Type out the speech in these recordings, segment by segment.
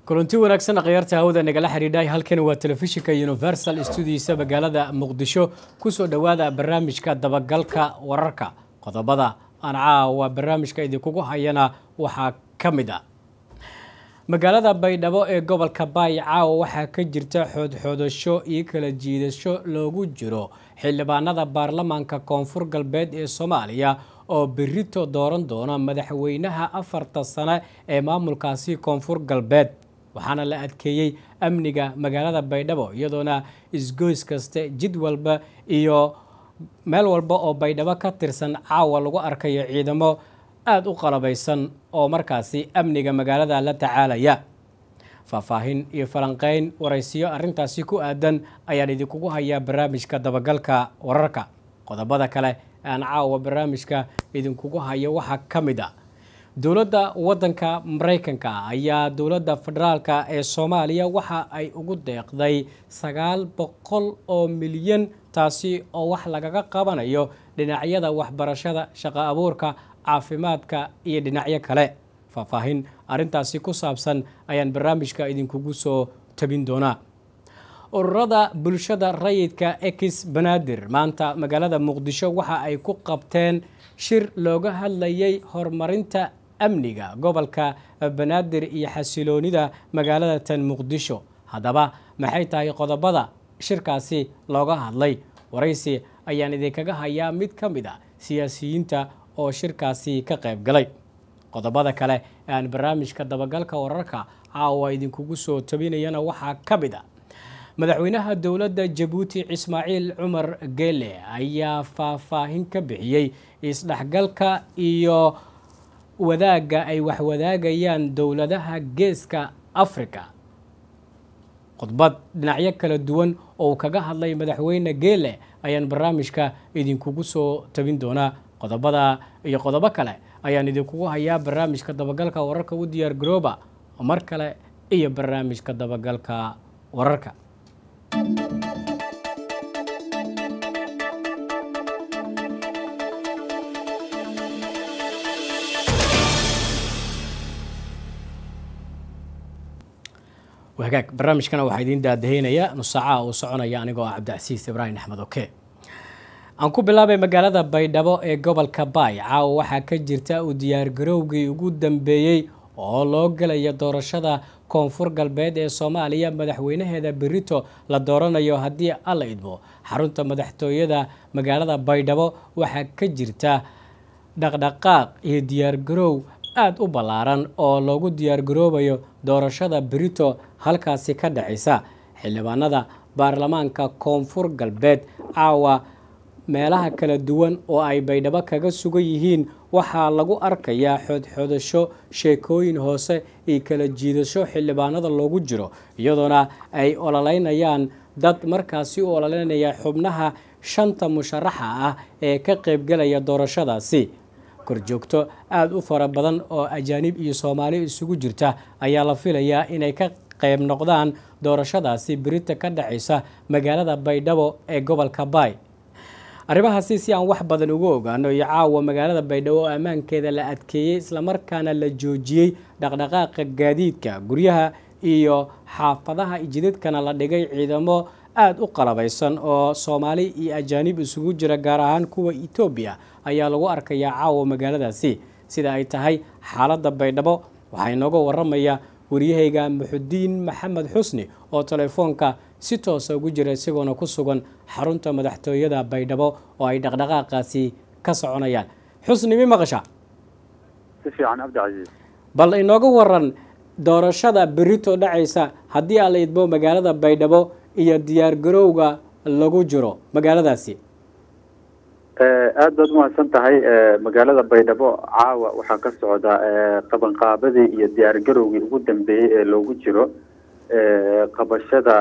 kulanti wanaagsan khiyaarta hawada nagala xidhiidhay halkani waa telefishinka universal studiisa magaalada muqdisho kusoo dhowaada barnaamijka dabagalka wararka qodobada aan caawa barnaamijka idinkugu hayana waxaa ka mid a magaalada baydhabo ee gobolka baay caawa waxaa ka jirta xoodxoodasho iyo kala jiidasho loogu jiro xildhibaanada baarlamaanka koonfur galbeed ee soomaaliya oo berito dooran doona madaxweynaha afarta sane ee maamulkaasi koonfur galbeed waxaana la adkeeyey amniga magaalada baydhabo iyadoona isgoys kaste jid walba iyo meel walba oo baydhabo ka tirsan caawa lagu arkayo ciidamo aada u qalabaysan oo markaasi amniga magaalada la tacaalaya faahfaahin iyo falanqeyn waraysiyo arrintaasi ku aadan ayaan idinkugu hayaa barnaamijka dabagalka wararka qodobada kale aan caawa barnaamijka idinkugu hayo waxaa ka mid a dowladda waddanka maraykanka ayaa dowladda federaalka ee soomaaliya waxa ay ugu deeqday sagaal boqol oo milyan taasi oo wax lagaga qabanayo dhinacyada waxbarashada shaqo abuurka caafimaadka iyo dhinacyo kale faahfaahin arrintaasi ku saabsan ayaan barnaamijka idinkugu soo tabin doonaa ururada bulshada rayidka ex banaadir maanta magaalada muqdisho waxa ay ku qabteen shir looga hadlayay horumarinta amniga gobolka banaadir iyo xasiloonida magaalada tan muqdisho haddaba maxay tahay qodobada shirkaasi looga hadlay waraysi ayaan idinkaga hayaa mid ka mid a siyaasiyiinta oo shirkaasi ka qayb galay qodobada kale ee aan barnaamijka dabagalka wararka caawa idinkugu soo tabinayana waxaa ka mid a madaxweynaha dowladda jabuuti ismaaciil cumar geele ayaa faahfaahin ka bixiyey isdhexgalka iyo wadaagga ay waxwadaagayaan dowladaha geeska africa khudbad dhinacyo kala duwan oo uu kaga hadlay madaxweyne geele ayaan barnaamijka idinkugu soo tabin doonaa qodobada iyo qodobo kale ayaan idinkugu hayaa barnaamijka dabagalka wararka u diyaar garooba mar kale iyo barnaamijka dabagalka wararka wagaag barnaamijkana waxaa idiin daadaheynaya nusaacaha uu soconaya anigoo ah cabdicasiis ibraahim axmed oke aan ku bilaabay magaalada baydhabo ee gobolka baay caawa waxaa ka jirta uu diyaargarowgii ugu dambeeyey oo loo gelaya doorashada koonfur galbeed ee soomaaliya madaxweynaheeda berito la dooranayo haddii alla idmo xarunta madaxtooyada magaalada baydhabo waxaa ka jirta dhaqdhaqaaq iyo diyaargaroow aada u ballaaran oo loogu diyaargaroobayo doorashada berito halkaasi ka dhacaysa xildhibaanada baarlamaanka koonfur galbeed caawa meelaha kala duwan oo ay baydhabo kaga sugan yihiin waxaa lagu arkayaa xoodxoodasho sheekooyin hoose iyo kala jiidasho xildhibaanada loogu jiro iyadoona ay ololeynayaan dad markaasi u ololeynaya xubnaha shanta musharaxa ah ee ka qaybgelaya doorashadaasi korjoogto aada u fara badan oo ajaanib iyo soomaali isugu jirta ayaa la filayaa inay ka qayb noqdaan doorashadaasi berita ka dhacaysa magaalada baydhabo ee gobolka baay arrimahaasi si aan wax badan uga ogaano iyo caawa magaalada baydhabo oo ammaankeeda la adkeeyey islamarkaana la joojiyey dhaqdhaqaaqa gaadiidka guryaha iyo xaafadaha jidadkana la dhigay ciidamo aada u qalabaysan oo soomaali iyo ajaanib isugu jira gaar ahaan kuwa etoobiya ayaa lagu arkayaa caawa magaaladaasi sida ay tahay xaaladda baydhabo waxaa inooga waramaya waryahayga muxudiin maxamed xusni oo telefoonka si toosa ugu jira isagoona ku sugan xarunta madaxtooyada baydhabo oo ay dhaqdhaqaaqaasi ka soconayaan xusni mi maqasha si fiican cabdicasiis bal inooga waran doorashada berito dhacaysa haddii aan la idmo magaalada baydhabo iyo diyaargarowga lagu jiro magaaladaasi aada baad umahadsan tahay magaalada baydhabo caawa waxaa ka socda qabanqaabadii iyo diyaargarowgii ugu dambeeyey ee loogu jiro qabashada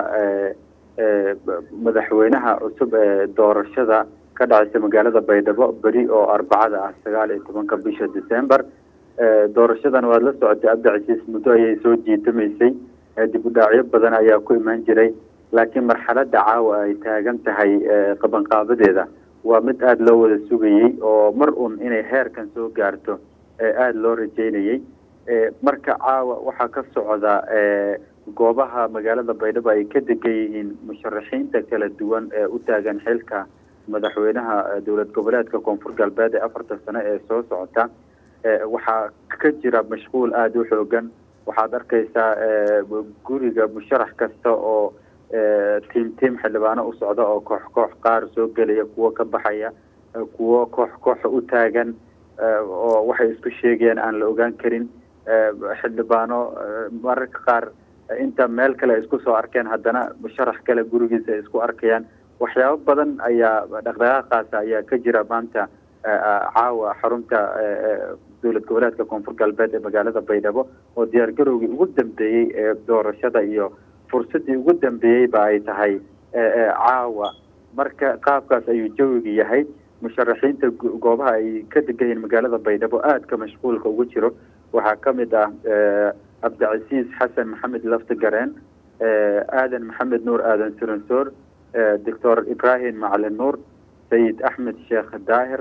madaxweynaha cusub ee doorashada ka dhacaysa magaalada baydhabo beri oo arbacada ah sagaal iyo tobanka bisha december doorashadan waad la socotay cabdicasiis muddo ayay soo jiitamaysay dib u dhaacyo badan ayaa ku imaan jiray laakiin marxaladda caawa ay taagan tahay qabanqaabadeeda waa mid aada loo wada sugayey oo mar un inay heerkan soo gaarto aada loo rajeynayey marka caawa waxaa ka socda goobaha magaalada baydhabo ay ka degan yihiin musharaxiinta kala duwan ee u taagan xilka madaxweynaha dowlad goboleedka koonfur galbeed ee afartan sano ee soo socota waxaa ka jira mashquul aada u xoogan waxaad arkaysaa guriga musharax kasta oo tiim tiim xildhibaano u socda oo koox koox qaar soo gelaya kuwo ka baxaya kuwo koox kooxa u taagan oo waxay isku sheegayaan aan la ogaan karin xildhibaano mararka qaar inta meel kale ay isku soo arkeen haddana musharax kale gurigiisa ay isku arkayaan waxyaabo badan ayaa dhaqdhaqaaqaasa ayaa ka jira maanta caawa xarunta dowlad goboleedka koonfur galbeed ee magaalada baydhabo oo diyaargarowgii ugu dambeeyey ee doorashada iyo fursadii ugu dambeeyeyba ay tahay caawa marka qaabkaas ayuu jawiga yahay musharaxiinta goobaha ay ka degan yihiin magaalada baydhabo aadka mashquulka ugu jiro waxaa ka mid ah cabdicasiis xasan maxamed lafti gareen aadan maxamed nuur aadan suransoor doctor ibrahim macalin nuur sayid axmed sheekh daahir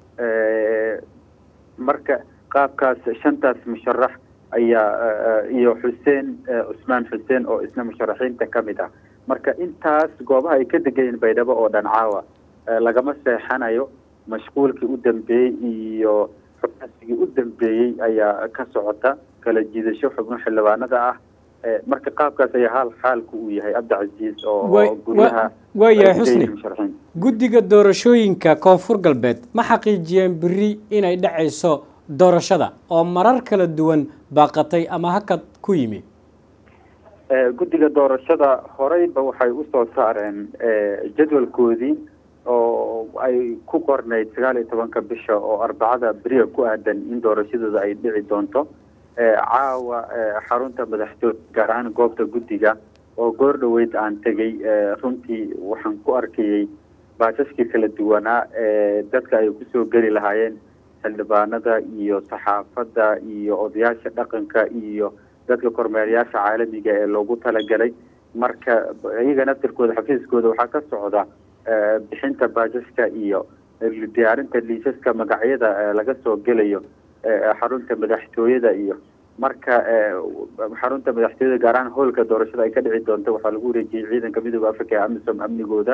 marka qaabkaas shantaas musharax ayaa iyo xuseen cusmaan xuseen oo isna musharaxiinta ka mid ah marka intaas goobaha ay ka degan yihiin baydhabo oo dhan caawa lagama seexanayo mashquulkii u dambeeyey iyo xubnasigii u dambeeyey ayaa ka socota kala jiidasho xubno xildhibaanada ah marka qaabkaas ayaa haal xaalku uu yahay cabdicasiis oo guryaha waayahay xusni guddiga doorashooyinka koonfur galbeed ma xaqiijiyeen beri inay dhacayso doorashada oo marar kala duwan baaqatay ama hakad ku yimi guddiga doorashada horeyba waxay usoo saareen jadwalkoodii oo ay ku qornayd sagaal iyo tobanka bisha oo arbacada beriga ku aadan in doorashadooda ay dhici doonto caawa xarunta madaxtooy gaar ahaan goobta guddiga oo goor dhaweyd aan tegey runtii waxaan ku arkayey baasaskii kala duwanaa ee dadka ay kusoo geli lahaayeen xildhibaanada iyo saxaafadda iyo odayaasha dhaqanka iyo dadka kormeerayaasha caalamiga ee loogu talagalay marka iyaga naftirkooda xafiiskooda waxaa ka socda bixinta baasaska iyo diyaarinta liisaska magacyada laga soo gelayo xarunta madaxtooyada iyo marka xarunta madaxtooyada gaar ahaan hoolka doorashada ay ka dhici doonto waxaa lagu wareejiyey ciidanka midooda africa ee amisom amnigooda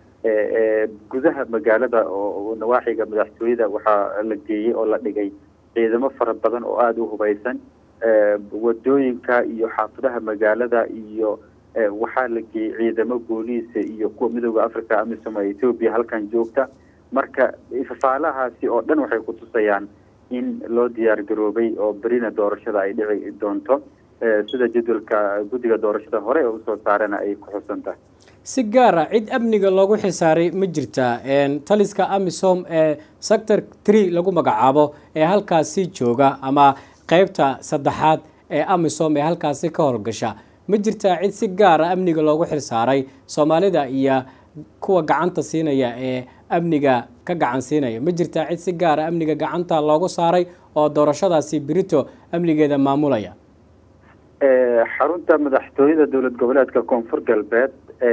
gudaha magaalada oo nawaaxiga madaxtooyada waxaa la geeyey oo la dhigay ciidamo fara badan oo aada u hubaysan wadooyinka iyo xaafadaha magaalada iyo waxaa la geeyey ciidamo booliisa iyo kuwa midooda africa amisom ee ethoobia halkan joogta marka fafaalahaasi oo dhan waxay kutusayaan in loo diyaar garoobay oo berina doorashada ay dhici doonto sida jadwalka guddiga doorashada hore ee usoo saarena ay ku xusan tahay si gaara cid amniga loogu xisaaray ma jirtaa taliska amisom ee sector tree lagu magacaabo ee halkaasi jooga ama qeybta saddexaad ee amisom ee halkaasi ka howlgasha ma jirtaa cid si gaara amniga loogu xilsaaray soomaalida iyo kuwa gacanta siinaya ee amniga ka gacan siinaya ma jirtaa cid si gaara amniga gacanta loogu saaray oo doorashadaasi berito amnigeeda maamulaya xarunta madaxtooyada dowlad goboleedka koonfur galbeed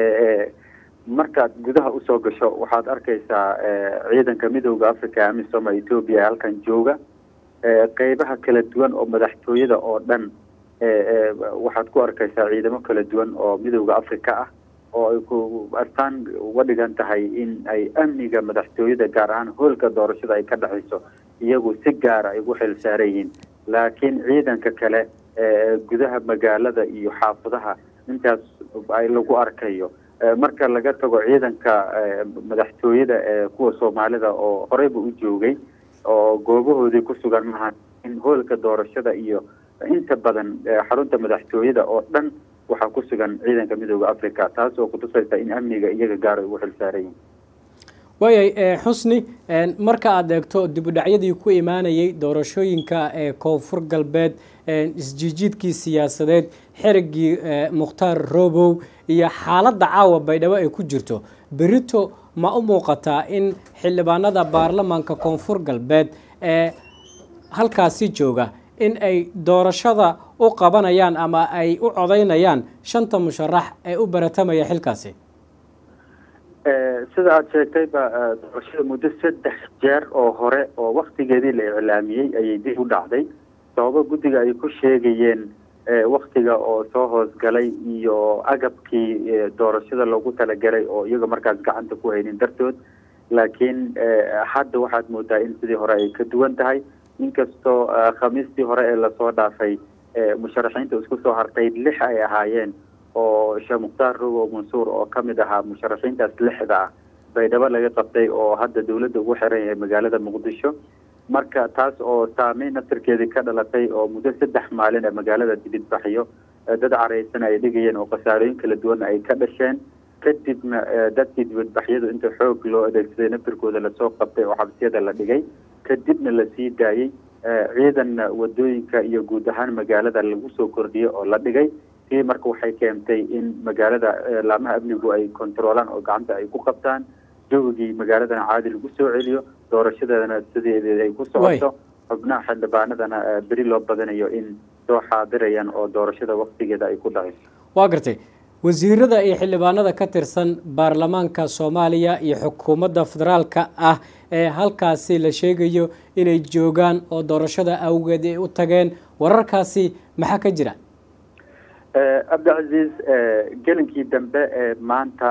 markaad gudaha usoo gasho waxaad arkaysaa ciidanka midooda africa amisom ee ethoobia ee halkan jooga qeybaha kala duwan oo madaxtooyada oo dhan waxaad ku arkaysaa ciidamo kala duwan oo midooda africa ah oo ay ku astaan uga dhigan tahay in ay amniga madaxtooyada gaar ahaan hoolka doorashada ay ka dhexayso iyagu si gaara ay ugu xil saaran yihiin laakiin ciidanka kale gudaha magaalada iyo xaafadaha intaas ay lagu arkayo marka laga tago ciidanka madaxtooyada ee kuwa soomaalida oo horeyba u joogay oo goobahoodii ku sugan maha in hoolka doorashada iyo inta badan xarunta madaxtooyada oo dhan waxaa ku sugan ciidanka midooda africa taas oo kutusaysa in amniga iyaga gaar ay ugu xil saaran yihin waayay xusni marka aada eegto dibudhacyadii ku imaanayay doorashooyinka ee koonfur galbeed isjiijiidkii siyaasadeed xerigii mukhtaar robow iyo xaaladda caawa baydhabo ay ku jirto berito ma u muuqataa in xildhibaanada baarlamaanka koonfur galbeed ee halkaasi jooga in ay doorashada u qabanayaan ama ay u codaynayaan shanta musharax ee u baratamaya xilkaasi sida aada sheegtayba doorashada muddo saddex jeer oo hore oo waktigeedii la iclaamiyey ayay dib u dhacday sababo guddiga ay ku sheegayeen waktiga oo soo hoosgalay iyo agabkii doorashada loogu talagalay oo iyaga markaas gacanta ku haynin dartood laakiin hadda waxaad moodaa in sidii hore ay ka duwan tahay inkastoo khamiistii hore ee lasoo dhaafay musharaxiinta isku soo hartay lix ay ahaayeen oo sheekh mukhtaar rogo mansuur oo ka mid ahaa musharaxiintaas lixda ah baydhabo laga qabtay oo hadda dowladda ugu xiran yahay magaalada muqdisho marka taas oo saameyn naftarkeedii ka dhalatay oo muddo saddex maalin ee magaalada dibidbaxyo dad caraysan ay dhigayeen oo khasaarooyin kala duwan ay ka dhasheen kadibna dadkii dibadbaxyadu inta xoog loo adeegsaday naftarkooda lasoo qabtay oo xabsiyada la dhigay kadibna lasii daayey ciidanna wadooyinka iyo guud ahaan magaalada lagu soo kordhiyey oo la dhigay tii marka waxay keentay in magaalada laamaha amnigu ay kontaroolaan oo gacanta ay ku qabtaan jawigii magaaladana caadi lagu soo celiyo doorashadeedana sideedeeda ay ku socoto xubnaha xildhibaanadana beri loo badanayo in soo xaadirayaan oo doorashada waktigeeda ay ku dhacayso waa gartay wasiirada iyo xildhibaanada ka tirsan baarlamaanka soomaaliya iyo xukuumadda federaalka ah ee halkaasi la sheegayo inay joogaan oo doorashada awgeed ay u tageen wararkaasi maxaa ka jira cabdicasiis gelinkii dambe ee maanta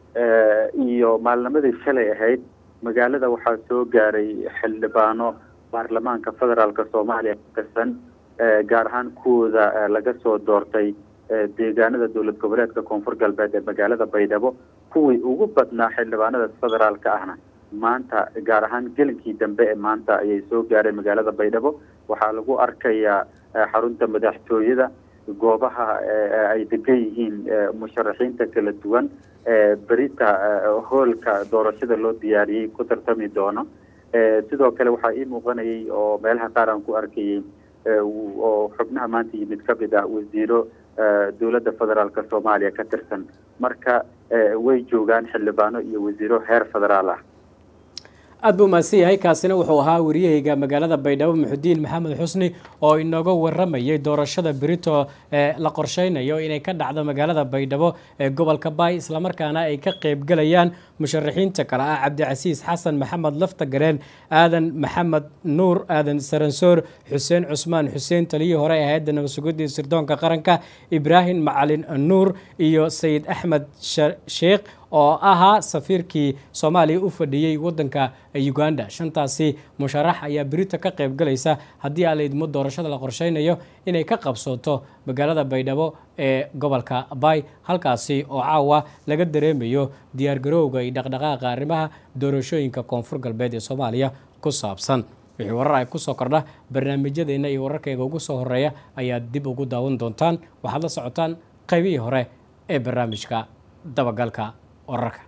iyo maalnimadii shalay ahayd magaalada waxaa soo gaaray xildhibaano baarlamaanka federaalka soomaaliya ka tirsan gaar ahaan kuwooda laga soo doortay deegaanada dowlad goboleedka koonfur galbeed ee magaalada baydhabo kuwii ugu badnaa xildhibaanada federaalka ahna maanta gaar ahaan gelinkii dambe ee maanta ayay soo gaareen magaalada baydhabo waxaa lagu arkayaa xarunta madaxtooyada goobaha ay degan yihiin musharaxiinta kala duwan berita hoolka doorashada loo diyaariyey ku tartami doono sidoo kale waxaa ii muuqanayay oo meelaha qaar aan ku arkayay oo xubnaha maanta yimid ka mid ah wasiiro dowladda federaalka soomaaliya ka tirsan marka way joogaan xildhibaano iyo wasiiro heer federaal ah aada buu mahadsan yahay kaasina wuxuu ahaa wariyahayga magaalada baydhabo muxudiin maxamed xusni oo inooga waramayay doorashada berito ee la qorsheynayo inay ka dhacdo magaalada baydhabo ee gobolka baay islamarkaana ay ka qeybgalayaan musharaxiinta kale ah cabdicasiis xasan maxamed lafta gareen aadan maxamed nuur aadan saransoor xuseen cusmaan xuseen taliyii hore ee hay-adda nabadsugidii sirdoonka qaranka ibraahim macalin nuur iyo sayid axmed sheekh oo ahaa safiirkii soomaaliya u fadhiyey wadanka uganda shantaasi musharax ayaa berito ka qayb galaysa haddii aan la idmo doorashada la qorsheynayo inay ka qabsooto magaalada baydhabo ee gobolka bay halkaasi oo caawa laga dareemayo diyaargarowga iyo dhaqdhaqaaqa arrimaha doorashooyinka koonfur galbeed ee soomaaliya ku saabsan wixii warar ay kusoo kordha barnaamijyadeena iyo wararkayga ugu soo horeeya ayaad dib ugu daawan doontaan waxaad la socotaan qaybihii hore ee barnaamijka dabagalka wararka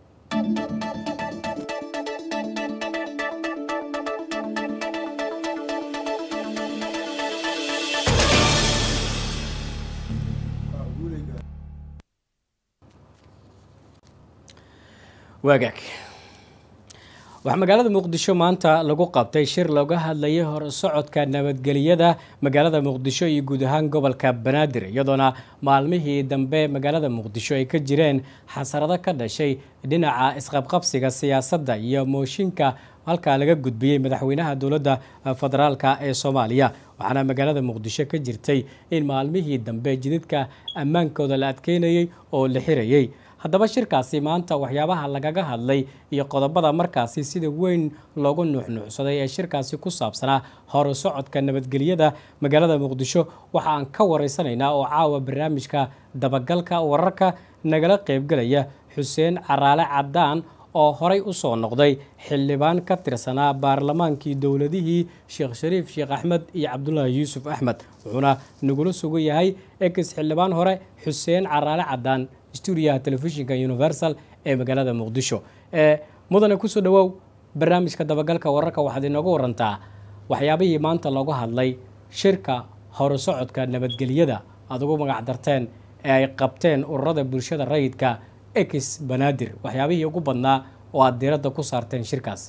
waagaag waxaa magaalada muqdisho maanta lagu qabtay shir looga hadlayay horsocodka nabadgeliyada magaalada muqdisho iyo guud ahaan gobolka banaadir iyadoona maalmihii dambe magaalada muqdisho ay ka jireen xasarado ka dhashay dhinaca isqabqabsiga siyaasadda iyo mooshinka halkaa laga gudbiyey madaxweynaha dowladda federaalka ee soomaaliya waxaana magaalada muqdisho ka jirtay in maalmihii dambe jidadka ammaankooda la adkeynayey oo la xirayey haddaba shirkaasi maanta waxyaabaha lagaga hadlay iyo qodobada markaasi sida weyn loogu nuuxnuucsaday ee shirkaasi ku saabsanaa horu socodka nabadgelyada magaalada muqdisho waxa aan ka wareysanaynaa oo caawa barnaamijka dabagalka wararka nagala qeybgelaya xuseen caraale cadaan oo horay u soo noqday xildhibaan ka tirsanaa baarlamaankii dowladihii sheekh shariif sheekh axmed iyo cabdulaahi yuusuf axmed wuxuuna nagula sugan yahay ex xildhibaan hore xuseen caraale cadaan stuudiyaha telefishinka universal ee magaalada muqdisho mudane kusoo dhawow barnaamijka dabagalka wararka waxaad inooga warantaa waxyaabihii maanta looga hadlay shirka horu socodka nabadgelyada aad ugu magac darteen ee ay qabteen ururada bulshada rayidka ex banaadir waxyaabihii ugu badnaa oo aada diiradda ku saarteen shirkaas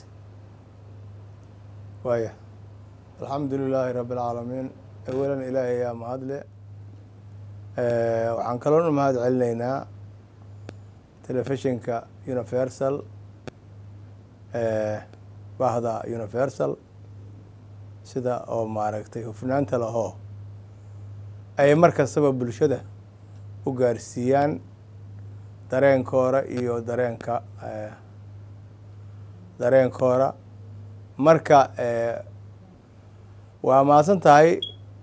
waaya alxamdu lilaahi rabbi alcaalamiin awalan ilaahay ayaa mahadle waxaan kaloona mahad celinaynaa telefishinka universal bahda universal sida oo maaragtay hufnaanta lahoo ay mar kastaba bulshada u gaarsiiyaan dareenkooda iyo dareenka dareenkooda marka waa mahadsan tahay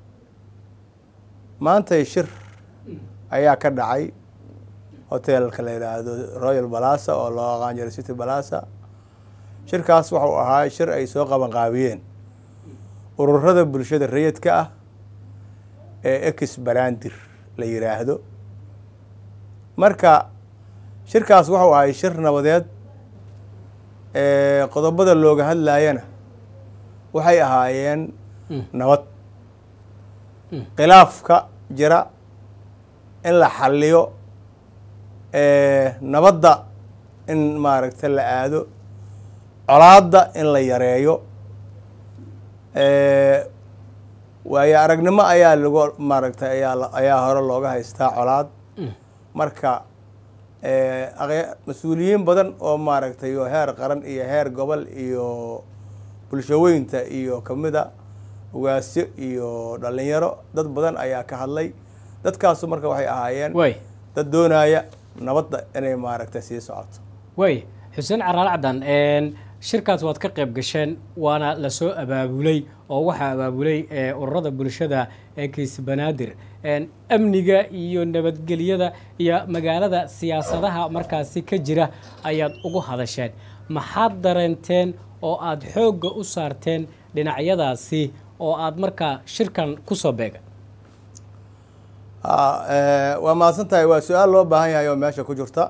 maantay shir ayaa ka dhacay hotelka la yidhaahdo royal balasa oo loo aqaan jiray city balasa shirkaas waxau ahaa shir ay soo qaban qaabiyeen ururada bulshada rayidka ah ee ex barandir la yidhaahdo marka shirkaas waxau ahay shir nabadeed qodobada looga hadlayana waxay ahaayeen nabad khilaafka jira in la xaliyo nabadda in maaragta la aado colaadda in la yareeyo waayo aragnimo ayaa lagu maaragtay ayaa ayaa hore looga haystaa colaad marka mas-uuliyiin badan oo maaragtay oo heer qaran iyo heer gobol iyo bulshaweynta iyo kamida ugaasyo iyo dhalinyaro dad badan ayaa ka hadlay dadkaasu marka waxay ahaayeen way dad doonaya nabadda inay maaragtay sii socoto way xuseen caraal caddan shirkaas waad ka qayb gasheen waana lasoo abaabulay oo waxaa abaabulay ururada bulshada ee kiis banaadir amniga iyo nabadgelyada iyo magaalada siyaasadaha markaasi ka jira ayaad ugu hadasheen maxaad dareenteen oo aada xoogga u saarteen dhinacyadaasi oo aada markaa shirkan kusoo beega waa mahadsan tahay waa su-aal loo baahan yahay oo meesha ku jirta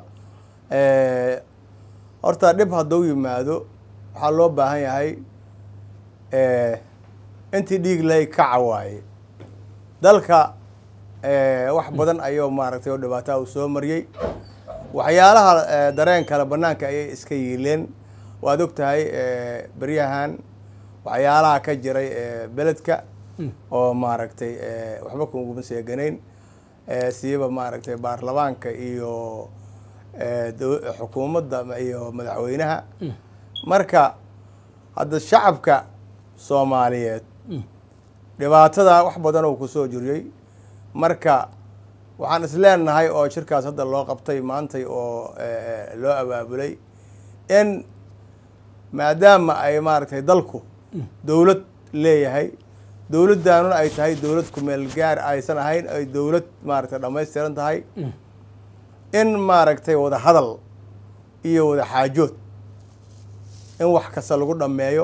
horta dhib hadduu yimaado waxaa loo baahan yahay intii dhiig lay kaca waaye dalka wax badan ayuu maaragtay oo dhibaataa uu soo mariyey waxyaalaha dareen kale banaanka ayay iska yiileen waad og tahay beryahan waxyaalaha ka jiray beledka oo maaragtay waxba kuguma seeganayn siiba maaragtay baarlamaanka iyo xukuumadda iyo madaxweynaha marka hadda shacabka soomaaliyeed dhibaatada wax badan oo kusoo jiriyey marka waxaan isleenahay oo shirkaas hadda loo qabtay maantay oo loo abaabulay in maadaama ay maaragtay dalku dowlad leeyahay dowladdaanuna ay tahay dowlad kumeel gaar aysan ahayn ay dowlad maaragtay dhammaystiran tahay in maaragtay wada hadal iyo wada xaajood in wax kasta lagu dhammeeyo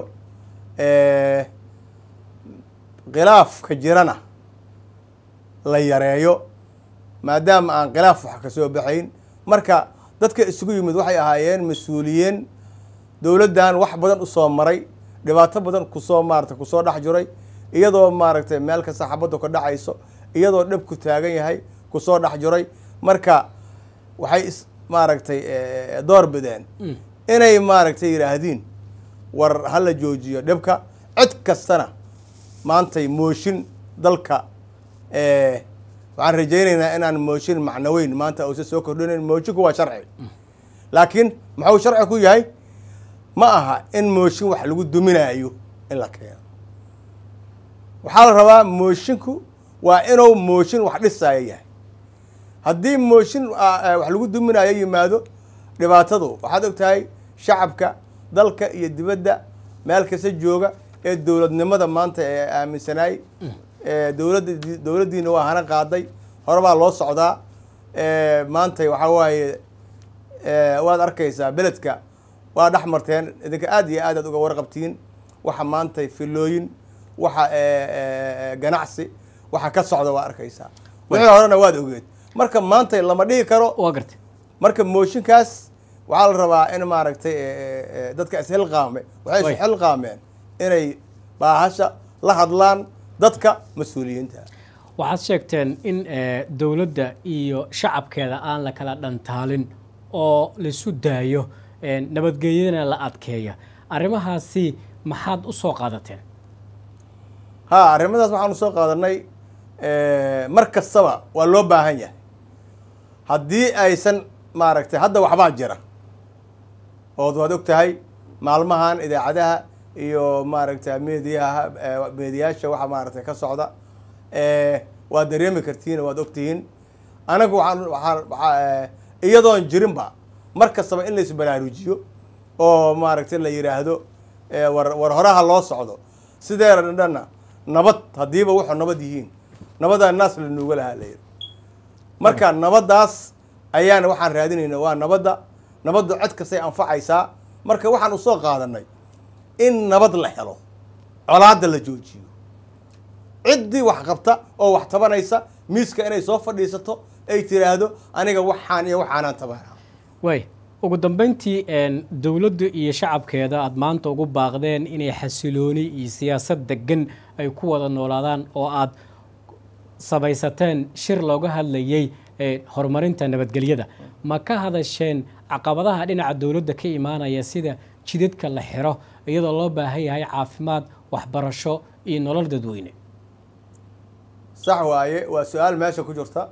khilaafka jirana la yareeyo maadaama aan khilaaf wax ka soo baxayn marka dadka isugu yimid waxay ahaayeen mas-uuliyiin dowladdan wax badan usoo maray dhibaato badan kusoo maaragtay kusoo dhex jiray iyadoo maaragtay meel kasta xabaddu ka dhacayso iyadoo dhibku taagan yahay kusoo dhex jiray marka waxay is maaragtay door bideen inay maaragtay yidhaahdiin war hala joojiyo dhibka cid kastana maantay mooshin dalka waxaan rajaynaynaa inaan mooshin macnaweyn maanta uusa soo kordhinayn moshinku waa sharci laakiin muxuu sharci ku yahay ma aha in mooshin wax lagu duminaayo in la keeno waxaa la rabaa mooshinku waa inuu mooshin wax dhisaayo yahay haddii mooshin wax lagu duminayo yimaado dhibaatadu waxaad og tahay shacabka dalka iyo dibadda meel kasta jooga ee dowladnimada maanta ee aaminsanaay dowladda dowladdiina waa hana qaaday hore baa loo socdaa maanta waxaa waaye waad arkaysaa beledka waa dhex marteen idinka aad iyo aad aad uga warqabtiin waxa maanta filooyin waxa ganacsi waxa ka socda waa arkaysaa wixii horena waad ogeed marka maanta lama dhihi karo waa gartay marka mooshinkaas waxaa la rabaa in maaragtay dadka ishilqaame waxay Way. ishilqaameen inay baahasha la hadlaan dadka mas-uuliyiinta waxaad sheegteen in eh, dowladda iyo shacabkeeda aan la kala dhantaalin oo laisu daayo eh, nabadgelyadana la adkeeya arrimahaasi maxaad u soo qaadateen ha arrimadaas waxaanu soo qaadanay mar kastaba waa loo baahan yahay haddii aysan maaragtay hadda waxbaa jira ood waad og tahay maalmahan idaacadaha iyo maaragtay mediyaha mediyaasha waxa maaragtay ka socda waad dareemi kartiin waad ogtihiin anagu waxaan waxaan waxaa iyadoon jirinba mar kastaba in lais baraarujiyo oo maaragtay la yidhaahdo war war horaha loo socdo sideera dhanna nabad haddiiba wuxuu nabad yihiin nabadaa naas la nuuga lahaa layidhi marka nabaddaas ayaana waxaan raadinayna waa nabadda nabaddu cid kastay anfacaysaa marka waxaan usoo qaadanay in nabad la helo colaadda la joojiyo ciddii wax qabta oo wax tabanaysa miiska inay soo fadhiisato ay tiraahdo aniga waxaan iyo waxaanaan tabana waay ugu dambeyntii dowladdu iyo shacabkeeda aada maanta ugu baaqdeen inay xasilooni iyo siyaasad degan ay ku wada noolaadaan oo aada samaysateen shir looga hadlayey horumarinta nabadgelyada ma ka hadasheen caqabadaha dhinaca dowladda ka imaanaya sida jidadka la xiro iyadoo loo baahan yahay caafimaad waxbarasho iyo nolol dadweyne sax waaye waa su-aal meesha ku jirta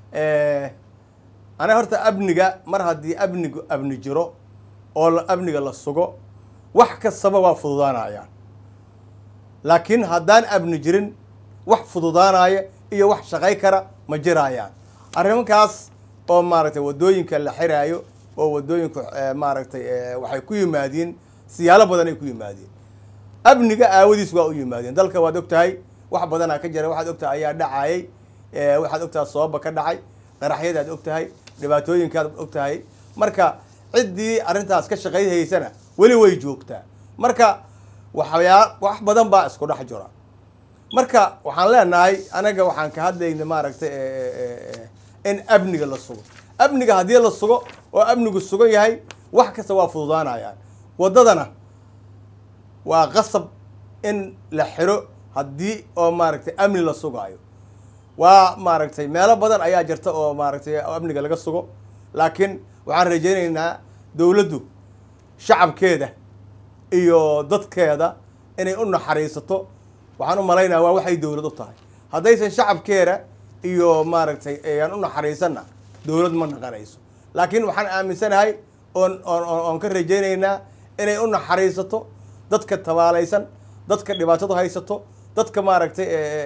aniga horta amniga mar haddii amnigu amni jiro oo amniga la sugo wax kastaba waa fududaanayaan laakiin haddaan amni jirin wax fududaanaya iyo wax shaqay kara ma jiraayaan arrimankaas oo maaragtay waddooyinka la xiraayo oo waddooyinku maaragtay waxay ku yimaadiin siyaalo badan ay ku yimaadiin amniga aawadiis waa u yimaadeen dalka waad og tahay wax badanaa ka jira waxaad og tahay ayaa dhacayay waxaad og tahay sababa ka dhacay qaraxyadaad og tahay dhibaatooyinkaad og tahay marka ciddii arrintaas ka shaqayhaysana weli way joogtaa marka waxyaa wax badan baa isku dhex jira marka waxaan leenahay anaga waxaan ka hadlayna maaragtay in amniga la sugo amniga haddii la sugo oo amnigu sugan yahay wax kasta waa fududaanayaan waddadana waa qasab in la xiro haddii oo maaragtay amni la sugaayo waa maaragtay meelo badan ayaa jirta oo maaragtay amniga laga sugo laakiin waxaan rajaynaynaa dowladdu shacabkeeda iyo dadkeeda inay u naxariisato waxaan u malaynaya waa waxay dowlad u tahay haddaysan shacabkeeda iyo maaragtay ayaan u naxariisanna dowlad ma naqanayso laakiin waxaan aaminsanahay oon oon oon ka rajaynaynaa inay u naxariisato dadka tabaalaysan dadka dhibaatadu haysato dadka maaragtay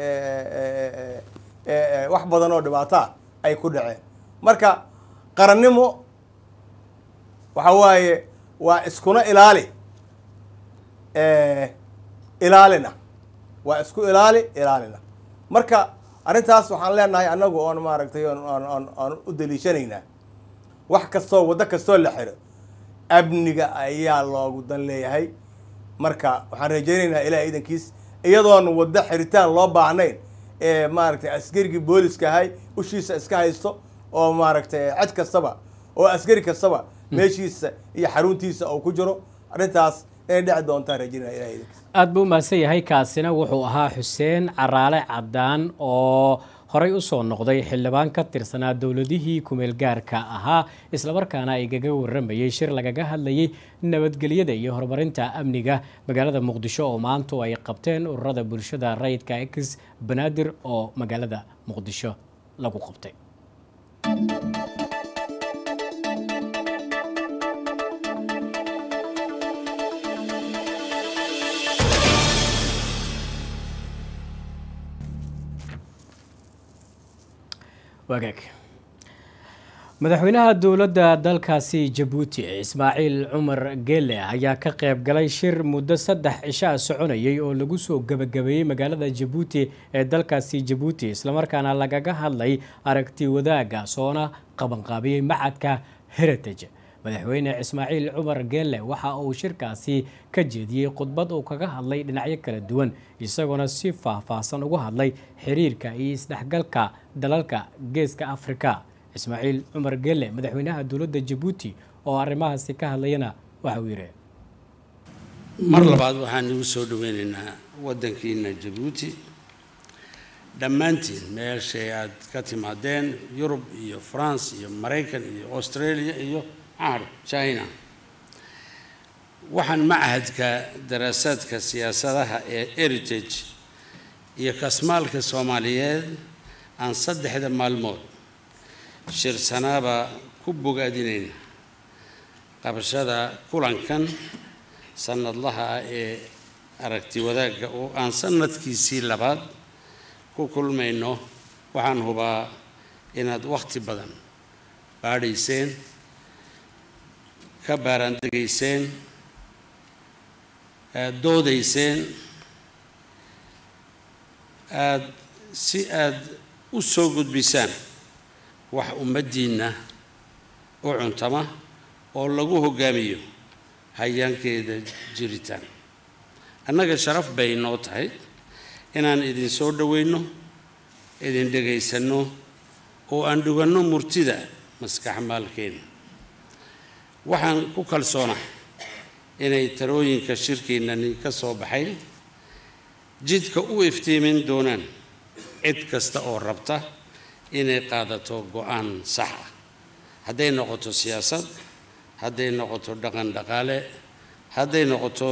wax badan oo dhibaataa ay ku dhaceen marka qarannimo waxa waaye waa iskuna ilaali ilaalina waa isku ilaali ilaalina marka arrintaas waxaan leenahay annagu oon maaragtay oon oon u daliishanaynaa wax kastoo waddo kastoo la xiro amniga ayaa loogu dan leeyahay marka waxaan rajaynaynaa ilaah iidankiis iyadoon waddo xiritaan loo baahnayn ee maaragtay askarigii booliska ahay ushiisa iska haysto oo maaragtay cid kastaba oo askari kastaba meeshiisa iyo xaruntiisa uu ku jiro arrintaas inay dhici doontaan rajaynaya ilaah iidankiis aada buu umahadsan yahay kaasina wuxuu ahaa xuseen caraale cadaan oo horey usoo noqday xildhibaan ka tirsanaa dowladihii kumeel gaarka ahaa islamarkaana ay gaga waramayey shir lagaga hadlayey nabadgelyada iyo horumarinta amniga magaalada muqdisho oo maantu ay qabteen ururada bulshada rayidka ex banaadir oo magaalada muqdisho lagu qabtay wagaag madaxweynaha dowladda dalkaasi jabuuti ismaaciil cumar geele ayaa ka qayb galay shir muddo saddex cishaa soconayay oo lagu soo gebagabeeyey magaalada jabuuti ee dalkaasi jabuuti islamarkaana lagaga hadlay aragti wadaaga soona qabanqaabiyey macadka heritage madaxweyne ismaaciil cumar geele waxa uu shirkaasi ka jeediyey khudbad uu kaga hadlay dhinacyo kala duwan isagoona si faahfaahsan ugu hadlay xiriirka iyo isdhexgalka dalalka geeska afrika ismaaciil cumar geele madaxweynaha dowladda jabuuti oo arrimahaasi ka hadlayana waxa uu yidhi mar labaad waxaan igu soo dhaweynaynaa waddankiina jabuuti dhammaantiin meeshay aad ka timaadeen yurub iyo france iyo maraykan iyo australia iyo maxaa china waxaan machadka daraasaadka siyaasadaha ee heritage iyo kasmaalka soomaaliyeed aan saddexda maalmood shirsanaaba ku bogaadinayna qabashada kulankan sanadlaha ah ee aragti wadaagga oo aan sanadkiisii labaad ku kulmayno waxaan hubaa inaad wakhti badan baadhayseen ka baaraandegayseen aada doodayseen aada si aada u soo gudbisaan wax ummaddiinna u cuntama oo lagu hoggaamiyo hayaankeeda jiritaan annaga sharaf bay noo tahay inaan idin soo dhoweyno idin dhegaysanno oo aan dhuganno murtida maskax maalkeena waxaan ku kalsoonah inay tarooyinka shirkiinani ka soo baxay jidka u iftiimin doonaan cid kasta oo rabta inay qaadato go-aan sax ah hadday noqoto siyaasad hadday noqoto dhaqan dhaqaale hadday noqoto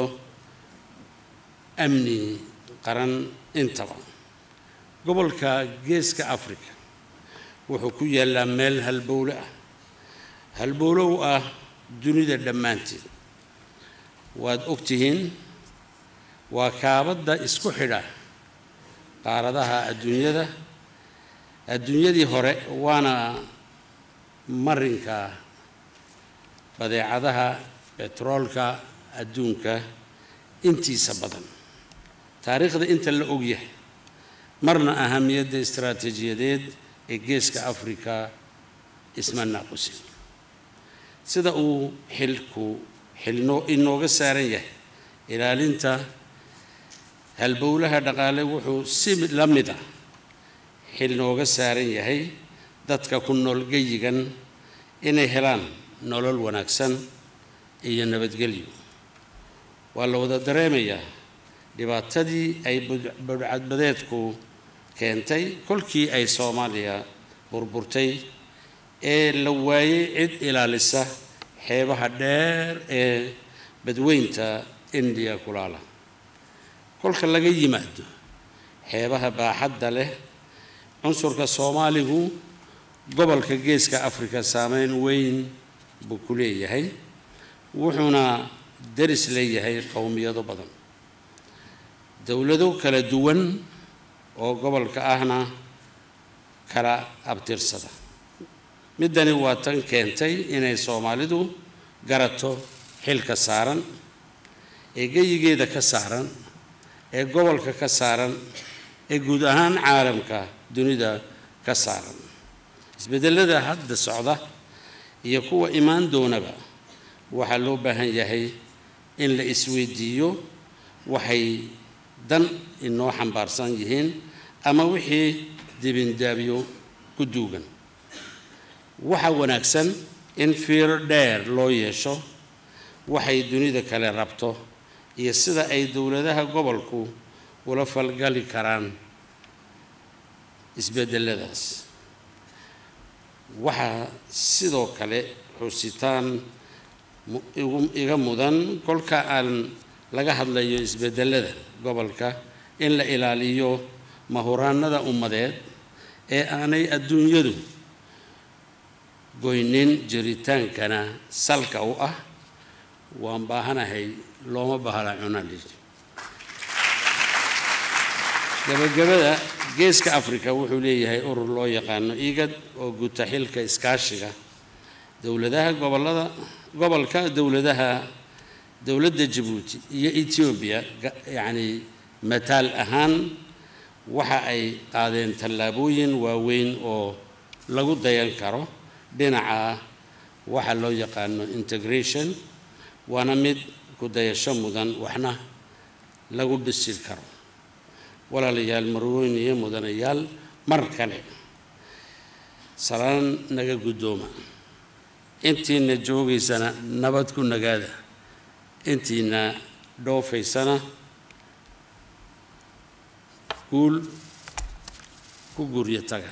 amni qaran intaba gobolka geeska africa wuxuu ku yaallaa meel halbowle ah halbowlow ah dunida dhammaanteed waad ogtihiin waa kaabadda isku xidha qaaradaha adduunyada adduunyadii hore waana marinka badeecadaha betroolka adduunka intiisa badan taariikhda inta la ogyahay marna ahamiyadda istaraatiijiyadeed ee geeska afrika isma naaqusin sida uu xilku xilnoo inooga saaran yahay ilaalinta halbowlaha dhaqaale wuxuu si la mid ah xil nooga saaran yahay dadka ku nool geyigan inay helaan nolol wanaagsan iyo nabadgelyo waa la wada dareemayaa dhibaatadii ay budhcadbadeedku keentay kolkii ay soomaaliya burburtay ee la waayey cid ilaalisa xeebaha dheer ee badweynta indiya kulaala kolka laga yimaado xeebaha baaxadda leh cunsurka soomaaligu gobolka geeska afrika saameyn weyn buu ku leeyahay wuxuuna daris leeyahay qowmiyado badan dowlado kala duwan oo gobolka ahna kala abtirsada middani waa tan keentay inay soomaalidu garato xilka saaran ee geyigeeda ka saaran ee gobolka ka saaran ee guud ahaan caalamka dunida ka saaran isbedelada hadda socda iyo kuwa imaan doonaba waxaa loo baahan yahay in la isweydiiyo waxay dan inoo xambaarsan yihiin ama wixii dibindaabyo ku duugan waxaa wanaagsan in fiiro dheer loo yeesho waxay dunida kale rabto iyo sida ay dowladaha gobolku ula falgali karaan isbedeladaas waxaa sidoo kale xusitaan iga mudan kolka aan laga hadlayo isbedelada gobolka in la ilaaliyo mahuraanada ummadeed ee aanay adduunyadu goynin jiritaankana salka u ah waan baahanahay looma bahla cunali gabagabada geeska africa wuxuu leeyahay urur loo yaqaano igad oo guta xilka iskaashiga dowladaha gobolada gobolka dowladaha dowladda jabuuti iyo etoobiya yacni mataal ahaan waxa ay qaadeen tallaabooyin waaweyn oo lagu dayan karo dhinaca waxa loo yaqaano integration waana mid ku dayasho mudan waxna lagu dhisi karo walaalayaal marwooyn iyo mudanayaal mar kale salaan naga guddooma intiina joogaysana nabad ku nagaada intiina dhoofaysana guul ku guryo taga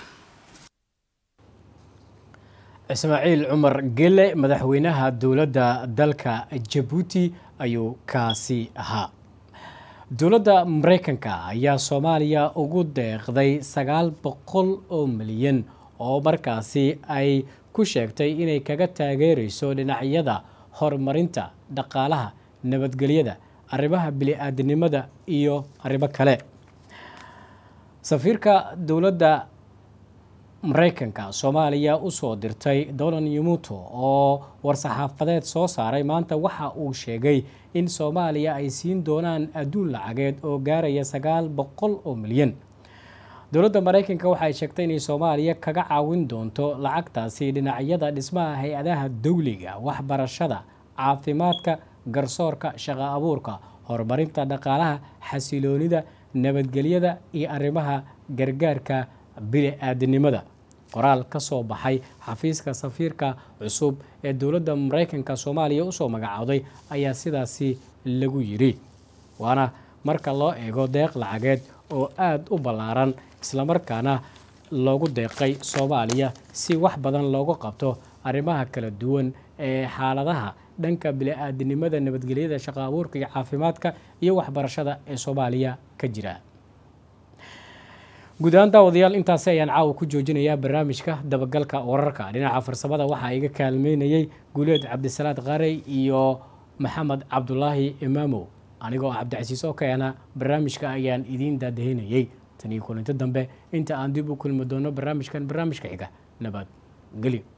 ismaaciil cumar gele madaxweynaha dowladda dalka jabuuti ayuu kaasi ahaa dowladda mareykanka ayaa soomaaliya ugu deeqday sagaal boqol oo milyan oo markaasi ay ku sheegtay inay kaga taageereyso dhinacyada horumarinta dhaqaalaha nabadgelyada arrimaha bili-aadinimada iyo arrimo kale safiirka dowladda mareykanka soomaaliya usoo dirtay dolan yamuto oo war-saxaafadeed soo saaray maanta waxa uu sheegay in soomaaliya ay siin doonaan adduun lacageed oo gaaraya sagaal boqol oo milyan dowladda mareykanka waxay sheegtay inay soomaaliya kaga caawin doonto lacagtaasi dhinacyada dhismaha hay-adaha dowliga waxbarashada caafimaadka garsoorka shaqo abuurka horumarinta dhaqaalaha xasiloonida nabadgelyada iyo arrimaha gargaarka bili-aadinimada qoraal ka soo baxay xafiiska safiirka cusub ee dowladda mareykanka soomaaliya usoo magacowday ayaa sidaasi lagu yidhi waana marka loo eego deeq lacageed oo aada u ballaaran islamarkaana loogu deeqay soomaaliya si wax badan loogu qabto arrimaha kala duwan ee xaaladaha dhanka bili-aadinimada nabadgelyada shaqo abuurka iyo caafimaadka iyo waxbarashada ee soomaaliya ka jira guud ahaan daawadayaal intaasi ayaan caawa ku joojinayaa barnaamijka dabagalka wararka dhinaca farsamada waxaa iga kaalmeynayay guuleed cabdisalaad qaarey iyo maxamed cabdulaahi imaamow anigoo ah cabdicasiis oo keena barnaamijka ayaan idiin daadahinayay tan iyo kulinto dambe inta aan dib u kulmi doono barnaamijkan barnaamijka xiga nabad gelyo